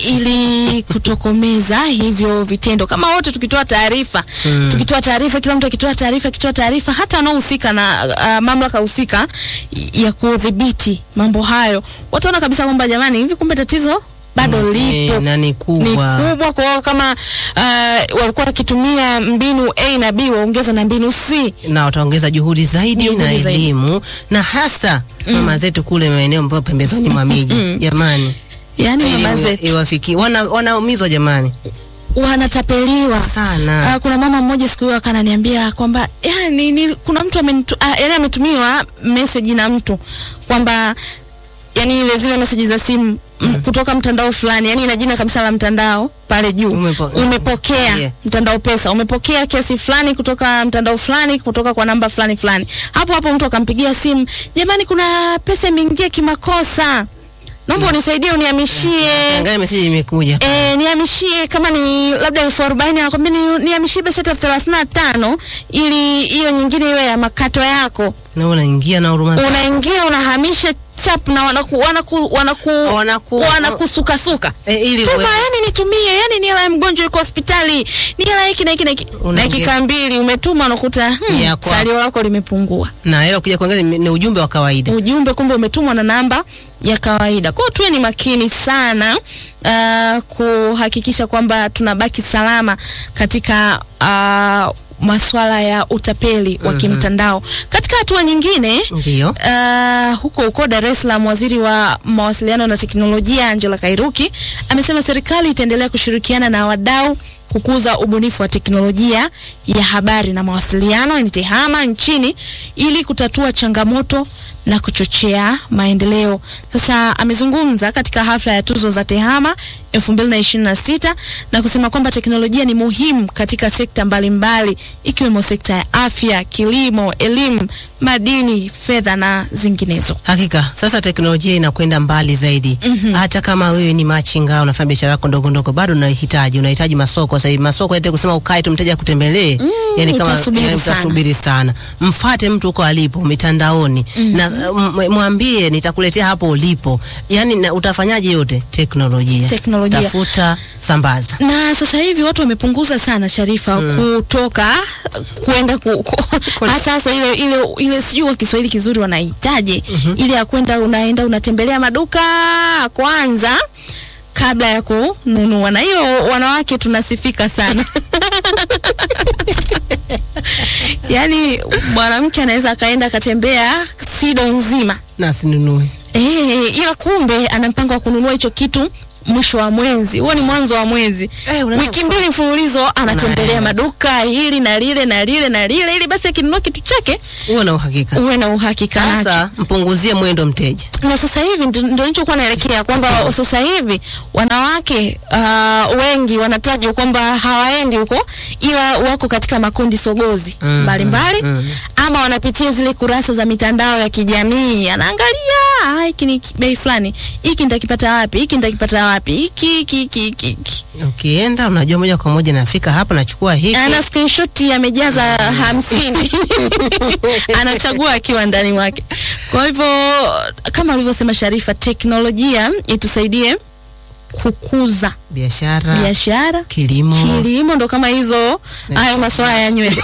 ili kutokomeza hivyo vitendo. Kama wote tukitoa taarifa Mm. tukitoa taarifa, kila mtu akitoa taarifa, akitoa taarifa, hata wanaohusika na uh, mamlaka husika ya kudhibiti mambo hayo, wataona kabisa kwamba jamani, hivi kumbe tatizo bado lipo Eh, na ni ni kubwa. kubwa. Kwa hiyo kama uh, walikuwa wakitumia mbinu A na B, waongeze na mbinu C. na wataongeza juhudi zaidi Juhudi na zaidi. elimu na hasa mama zetu kule maeneo ambayo pembezoni mwa miji jamani, Yani mama elimu zetu iwafikie, wana wanaumizwa jamani wanatapeliwa sana. Uh, kuna mama mmoja siku hiyo akananiambia kwamba yani, ni, kuna mtu amenitu, uh, yani ametumiwa message na mtu kwamba yani ile zile message za simu mm. kutoka mtandao fulani, yani ina jina kabisa la mtandao pale juu Umepo- umepokea Yeah. mtandao pesa, umepokea kiasi fulani kutoka mtandao fulani kutoka kwa namba fulani fulani. Hapo hapo mtu akampigia simu, jamani, kuna pesa imeingia kimakosa, naomba unisaidie unihamishie Angalia message imekuja. E, nihamishie kama ni labda elfu arobaini anakwambia ni, nihamishie basi hata elfu thelathini na tano ili hiyo nyingine iwe ya makato yako. Na unaingia na huruma zako. Unaingia unahamisha chap na wanaku wanaku wanaku Wanaku- wanakusukasuka Eh, ili tuma, uwe- yani nitumie, yani ni hela ya mgonjwa yuko hospitali, ni hela hiki na hiki na hiki. Unaingia- Dakika mbili umetuma, unakuta hmm, Ya kwako. salio lako limepungua. na hela kuja kuangalia ni, ni ujumbe wa kawaida. ujumbe kumbe umetumwa na namba ya kawaida. Kwa hiyo tuwe ni makini sana uh, kuhakikisha kwamba tunabaki salama katika uh, masuala ya utapeli wa kimtandao. Katika hatua nyingine Ndio. Uh, huko huko Dar es Salaam, waziri wa mawasiliano na teknolojia Angela Kairuki amesema serikali itaendelea kushirikiana na wadau kukuza ubunifu wa teknolojia ya habari na mawasiliano yani TEHAMA nchini ili kutatua changamoto na kuchochea maendeleo. Sasa amezungumza katika hafla ya tuzo za TEHAMA 2026 na kusema kwamba teknolojia ni muhimu katika sekta mbalimbali ikiwemo sekta ya afya, kilimo, elimu, madini, fedha na zinginezo. Hakika sasa teknolojia inakwenda mbali zaidi. Hata kama wewe ni machinga unafanya biashara yako ndogo ndogo, bado unahitaji unahitaji masoko. Sasa hivi masoko yote kusema ukae tu mteja akutembelee, yani kama utasubiri yani sana. utasubiri sana. Mfate mtu huko alipo mitandaoni na m- mwambie nitakuletea hapo ulipo, yani na utafanyaje yote teknolojia. Teknolojia. tafuta, sambaza. na sasa hivi watu wamepunguza sana Sharifa kutoka kwenda ku, ku, hasa hasa ile ile ile sijui kwa Kiswahili kizuri wanahitaji ile ya kwenda unaenda unatembelea maduka kwanza kabla ya kununua, na hiyo wanawake tunasifika sana yaani mwanamke anaweza akaenda akatembea Sido nzima na sinunue. Eh, ila kumbe ana mpango wa kununua hicho kitu mwisho wa mwezi. Huo ni mwanzo wa mwezi. Eh, unaweza Wiki mbili mfululizo anatembelea Unaenda. maduka hili na lile na lile na lile ili basi akinunua kitu chake Uwe na uhakika. uwe na uhakika nacho. Sasa mpunguzie mwendo mteja. Na sasa hivi ndo ndo nilichokuwa naelekea kwamba sasa hivi wanawake uh, wengi wanatajwa kwamba hawaendi huko ila wako katika makundi sogozi Mhm, mbalimbali mhm. ama wanapitia zile kurasa za mitandao ya kijamii, anaangalia "Ah, hiki ni bei fulani, hiki nitakipata wapi, hiki nitakipata wapi, hiki hiki hiki hiki hiki." Ukienda unajua moja kwa moja nafika hapa nachukua hiki. ana screenshot amejaza hamsini anachagua akiwa ndani mwake. Kwa hivyo kama alivyosema Sharifa, teknolojia itusaidie kukuza biashara, biashara, kilimo. kilimo, ndo kama hizo hayo masuala ya nywele.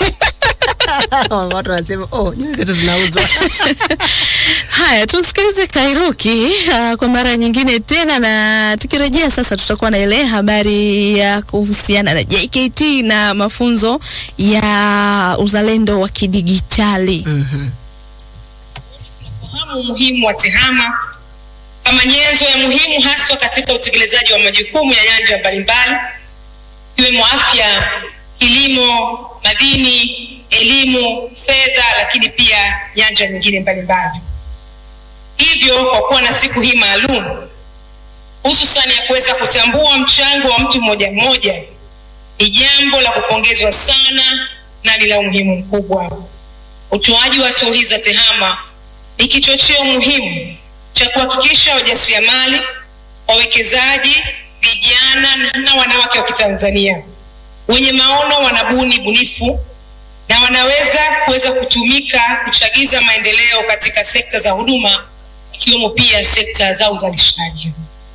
Watu wanasema oh, nywele zetu zinauzwa. Haya, tumsikilize Kairuki uh, kwa mara nyingine tena, na tukirejea sasa tutakuwa na ile habari ya kuhusiana na JKT na mafunzo ya uzalendo wa kidigitali. Mhm. kufahamu umuhimu wa TEHAMA kama nyenzo ya muhimu haswa katika utekelezaji wa majukumu ya nyanja mbalimbali ikiwemo afya, kilimo, madini, elimu, fedha, lakini pia nyanja nyingine mbalimbali. Hivyo, kwa kuwa na siku hii maalum hususan ya kuweza kutambua mchango wa mtu mmoja mmoja, ni jambo la kupongezwa sana na ni la umuhimu mkubwa. Utoaji wa tuzo za TEHAMA ni kichocheo muhimu cha kuhakikisha wajasiriamali, wawekezaji, vijana na wanawake wa Kitanzania wenye maono wanabuni bunifu na wanaweza kuweza kutumika kuchagiza maendeleo katika sekta za huduma ikiwemo pia sekta za uzalishaji.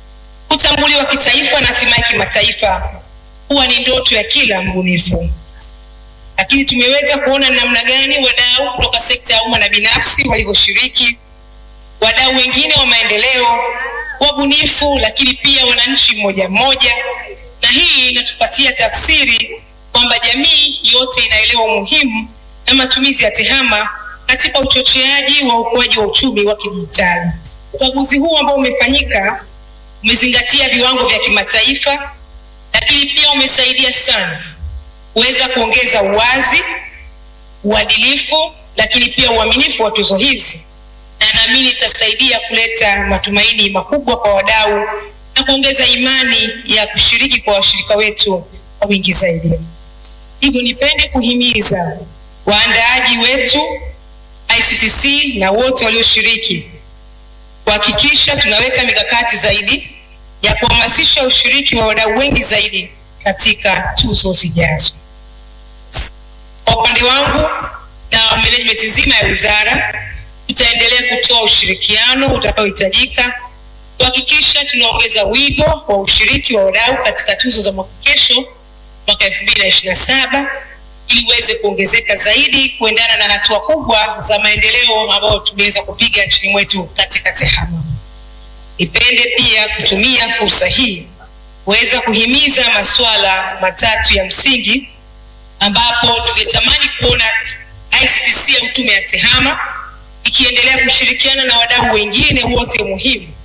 kutambuliwa kitaifa na hatimaye kimataifa huwa ni ndoto ya kila mbunifu. Lakini tumeweza kuona namna gani wadau kutoka sekta ya umma na binafsi walivyoshiriki, wadau wengine wa maendeleo, wabunifu, lakini pia wananchi mmoja mmoja, na hii inatupatia tafsiri kwamba jamii yote inaelewa umuhimu na matumizi ya TEHAMA katika uchocheaji wa ukuaji wa uchumi wa kidijitali. Ukaguzi huu ambao umefanyika umezingatia viwango vya kimataifa, lakini pia umesaidia sana kuweza kuongeza uwazi, uadilifu, lakini pia uaminifu wa tuzo hizi, na naamini itasaidia kuleta matumaini makubwa kwa wadau na kuongeza imani ya kushiriki kwa washirika wetu kwa wingi zaidi. Hivyo nipende kuhimiza waandaaji wetu ICTC na wote walioshiriki kuhakikisha tunaweka mikakati zaidi ya kuhamasisha ushiriki wa wadau wengi zaidi katika tuzo zijazo. Kwa upande wangu na management nzima ya wizara, tutaendelea kutoa ushirikiano utakaohitajika kuhakikisha tunaongeza wigo wa ushiriki wa wadau katika tuzo za mwaka kesho mwaka 2027 ili uweze kuongezeka zaidi kuendana na hatua kubwa za maendeleo ambayo tumeweza kupiga nchini mwetu katika TEHAMA. Nipende pia kutumia fursa hii kuweza kuhimiza masuala matatu ya msingi ambapo tungetamani kuona ICTC au tume ya TEHAMA ikiendelea kushirikiana na wadau wengine wote muhimu